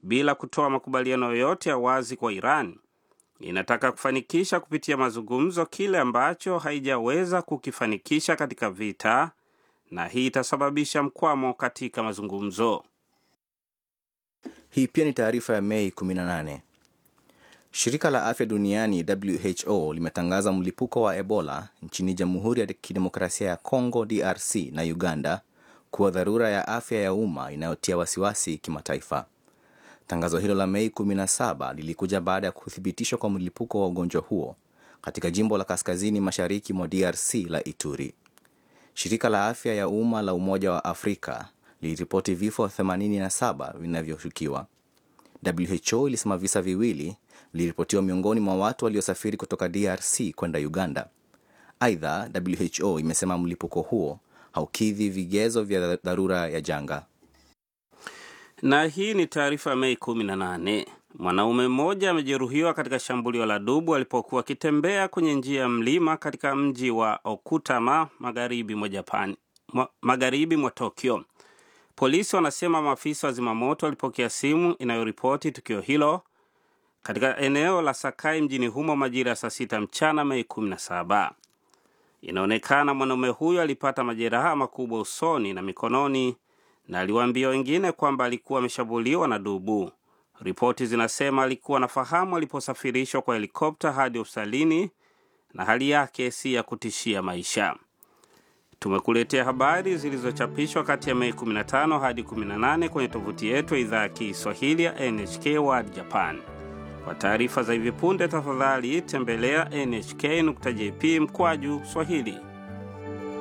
bila kutoa makubaliano yoyote ya wazi kwa Iran inataka kufanikisha kupitia mazungumzo kile ambacho haijaweza kukifanikisha katika vita, na hii itasababisha mkwamo katika mazungumzo. Hii pia ni taarifa ya Mei 18. Shirika la afya duniani WHO limetangaza mlipuko wa Ebola nchini Jamhuri ya Kidemokrasia ya Kongo DRC na Uganda kuwa dharura ya afya ya umma inayotia wasiwasi kimataifa. Tangazo hilo la Mei 17 lilikuja baada ya kuthibitishwa kwa mlipuko wa ugonjwa huo katika jimbo la kaskazini mashariki mwa DRC la Ituri. Shirika la afya ya umma la Umoja wa Afrika liliripoti vifo 87 vinavyoshukiwa. WHO ilisema visa viwili viliripotiwa miongoni mwa watu waliosafiri kutoka DRC kwenda Uganda. Aidha, WHO imesema mlipuko huo haukidhi vigezo vya dharura ya janga. Na hii ni taarifa ya Mei 18. Mwanaume mmoja amejeruhiwa katika shambulio la dubu alipokuwa akitembea kwenye njia ya mlima katika mji wa Okutama magharibi mwa Japan, magharibi mwa Tokyo. Polisi wanasema maafisa wa zimamoto walipokea simu inayoripoti tukio hilo katika eneo la Sakai mjini humo majira ya saa sita mchana Mei 17. Inaonekana mwanaume huyo alipata majeraha makubwa usoni na mikononi na aliwaambia wengine kwamba alikuwa ameshambuliwa na dubu. Ripoti zinasema alikuwa anafahamu aliposafirishwa kwa helikopta hadi hospitalini na hali yake si ya kutishia maisha. Tumekuletea habari zilizochapishwa kati ya Mei 15 hadi 18 kwenye tovuti yetu ya idhaa ya Kiswahili ya NHK World Japan. Kwa taarifa za hivi punde, tafadhali tembelea nhk.jp mkwaju Swahili.